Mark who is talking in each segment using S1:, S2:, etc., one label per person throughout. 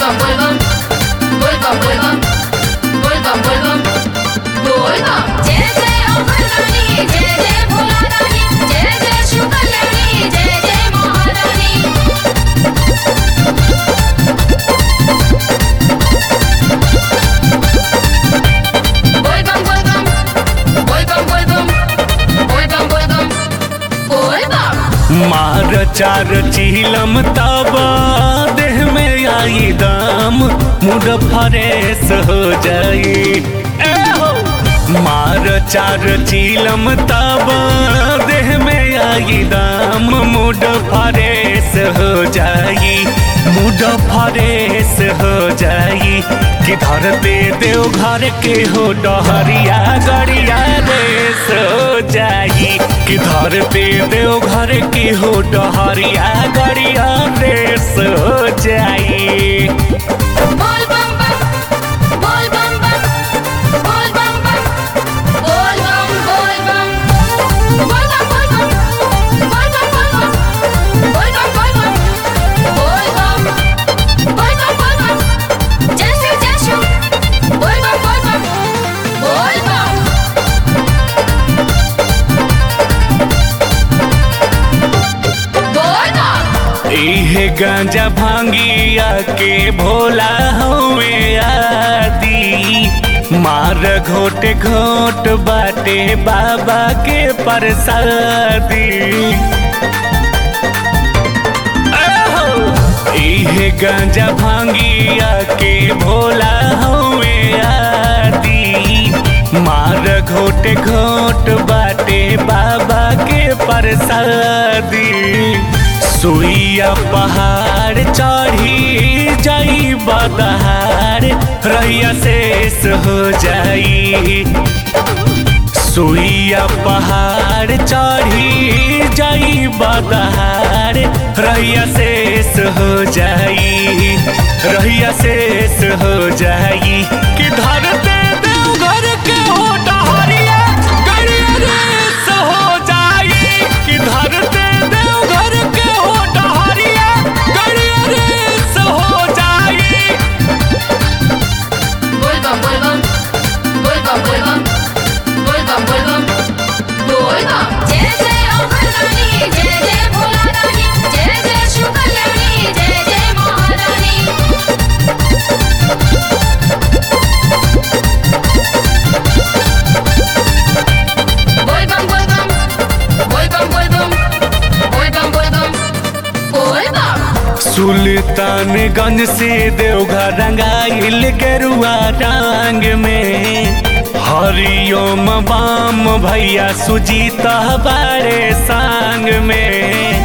S1: bum bul bum bul bum bul bum bul bum bul bum bul bum जय जय अमरनानी जय जय भोला रानी जय जय शिव कल्याणी जय जय महारानी बोल बम बोल बम बोल बम बोल बम बोल बम बोल बम बोल बम
S2: मार चार चिलम तब देह में आई दम मुड फरेस हो जाई ए हो मार चार चिलम तब देह में आई दम मुड फरेस हो जाई मुड फरेस हो जाई कि धरते देव घर के हो डहरिया गड़िया रेस हो जाई कि धरते देव घर के हो डहरिया गड़िया रेस हो जाई
S1: बोल बम बम बोल बम बम बोल बम बम बोल बम बोल बम बोल बम बोल बम बोल बम बोल बम बोल बम बोल बम बोल बम बोल बम बोल बम जय शिव जय शिव बोल बम बोल बम बोल बम बोल बम
S2: इहे गांजा भांगिया के भोला हुए आदि मार घोट घोट बाटे बाबा के प्रसादी आहो, इहे गांजा भांगिया के भोला हुए आदि मार घोट घोट बाटे बाबा के प्रसादी सुइया पहाड़ चढ़ी जाई बदहार रैया शेष हो जाई सुइया पहाड़ चढ़ी जाई बदहार रैया शेष हो जाई रैया शेष हो जाई कि धरते देवघर के हो डहरिया गड़िया रेस हो जाई कि धरते देवघर के हो डहरिया गड़िया रेस हो जाई
S1: बोल बम बोल बम बोल बम बोल बम बोल बम बोल बम बोल बम जय जय अमरनानी जय जय भोला रानी जय जय शिव कल्याणी जय जय महारानी बोल बम बोल बम बोल बम बोल बम बोल बम बोल बम बोल बम
S2: सुल्तानगंज से देवघर रंगाइल गेरुआ रंग में हरिओम बाम भैया सुजीता बारे संग में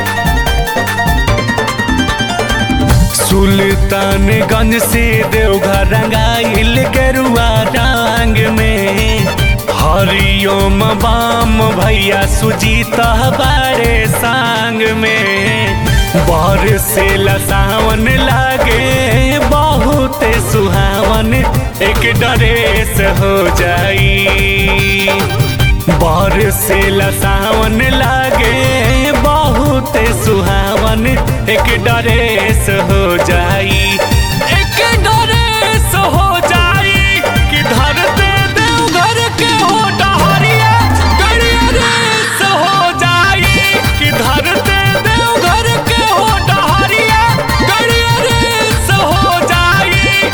S2: सुल्तानगंज से देवघर रंगाइल गेरुआ रंग में हरिओम बाम भैया सुजीता बारे संग में बर से लसावन लागे बहुत सुहावन एक डरेस हो जाई बर से लसावन लागे बहुत सुहावन एक डरेस हो जाई एक डरेस हो जाई कि धरते देवघर के हो डहरिया गड़िया रेस हो जाई कि धरते देवघर के हो डहरिया गड़िया रेस हो जाई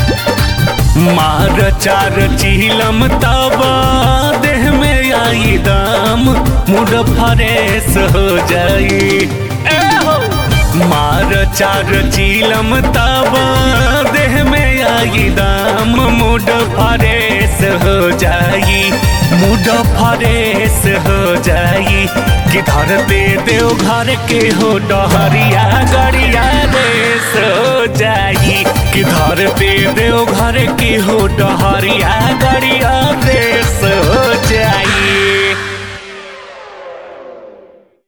S2: मार चार चिलम तब देह में आई दम मुड फरेस हो जाई ए हो मार चार चिलम तब देह में आई दम मुड फरेस हो जाई मुड फरेस हो जाई कि धरते देव घर के हो डहरिया गड़िया रेस हो जाई कि धरते देव घर के हो डहरिया गड़िया रेस हो जाई